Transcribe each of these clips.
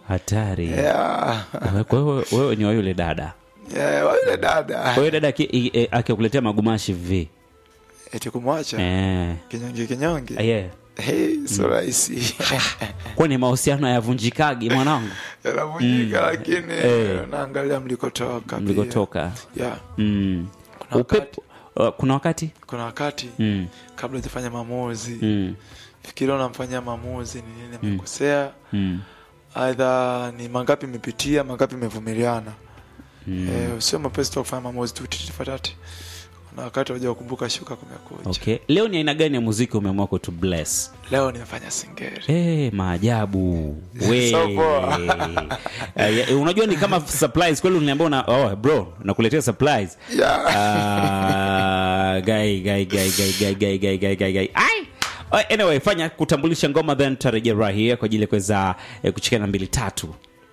hatari yeah. kwa hiyo wewe ni wa yule dada yeah, wa yule dada kwa hiyo dada aki- i- e- akikuletea magumashi vi eti kumwacha eh. kinyonge kinyonge yeah. hey, so rahisi kwani mahusiano hayavunjikagi mwanangu yanavunjika lakini Eh. naangalia mlikotoka pia. mlikotoka yeah. mm. Kuna upepo uh, kuna wakati kuna wakati mm. kabla hujafanya maamuzi Mm. fikiria unamfanyia maamuzi ni nini amekosea Mm. aidha ni mangapi imepitia mangapi imevumiliana Mm. eh, sio mapesi tu wa kufanya maamuzi tu titifatati kuna wakati waja kukumbuka shuka kumekuja okay leo ni aina gani ya muziki umeamua kutu bless leo nimefanya singeri Hey, maajabu we So poa. Eh, ya- unajua ni kama supplies kweli uniambia una oh, bro nakuletea supplies yeah. Ah, gai gai gai gai gai gai gai gai gai gai ai Oh, anyway fanya kutambulisha ngoma then tutarejea right here kwa ajili ya kuweza eh, kuchikana mbili tatu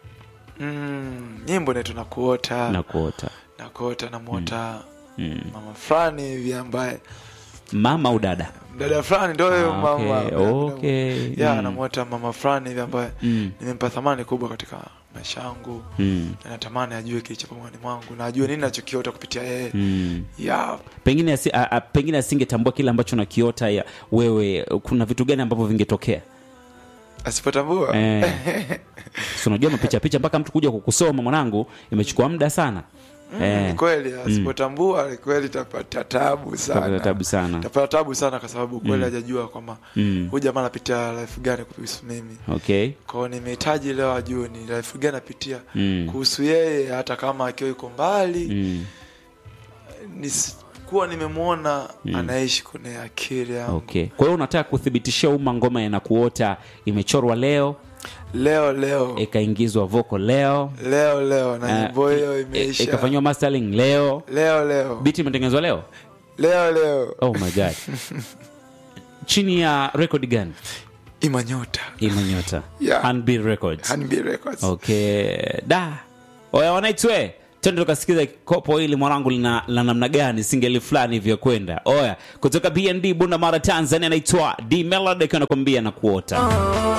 mm, nyimbo naitwa nakuota na kuota nakuota namwota mm. mama fulani hivi ambaye mama au dada dada fulani ndo huyo Ah, mama okay, okay. ya Mm. namwota mama fulani hivi ambaye Mm. nimempa thamani kubwa katika maisha yangu Mm. na natamani ajue kilichopo moyoni mwangu na ajue nini nachokiota kupitia yeye Mm. ya pengine asi, a, a, pengine asingetambua kile ambacho nakiota ya wewe kuna vitu gani ambavyo vingetokea asipotambua eh. Si unajua mapicha picha mpaka mtu kuja kukusoma mwanangu imechukua muda sana Mm, ni kweli asipotambua ni kweli tapata tabu sana Tapata tabu sana. tapata tabu sana kwa sababu kweli hajajua kwamba Mm. huyu jamaa anapitia life gani kuhusu mimi okay kwao nimehitaji leo ajue ni life gani anapitia Mm. kuhusu yeye hata kama akiwa yuko mbali mm. nisikuwa nimemwona anaishi kwenye akili yangu okay kwa hiyo unataka kuthibitishia umma ngoma yanakuota imechorwa leo leo leo ikaingizwa voko leo leo leo na eh, nyimbo hiyo i- imeisha ikafanyiwa mastering leo leo leo biti imetengenezwa leo leo leo oh my god chini ya record gani imanyota imanyota Yeah. Handbill records Hanbi Records okay da oya wanaitwe tende tukasikiza kopo hili mwanangu lina la namna gani singeli fulani hivyo kwenda oya kutoka bnd bunda mara tanzania anaitwa d melody akiwa anakwambia na kuota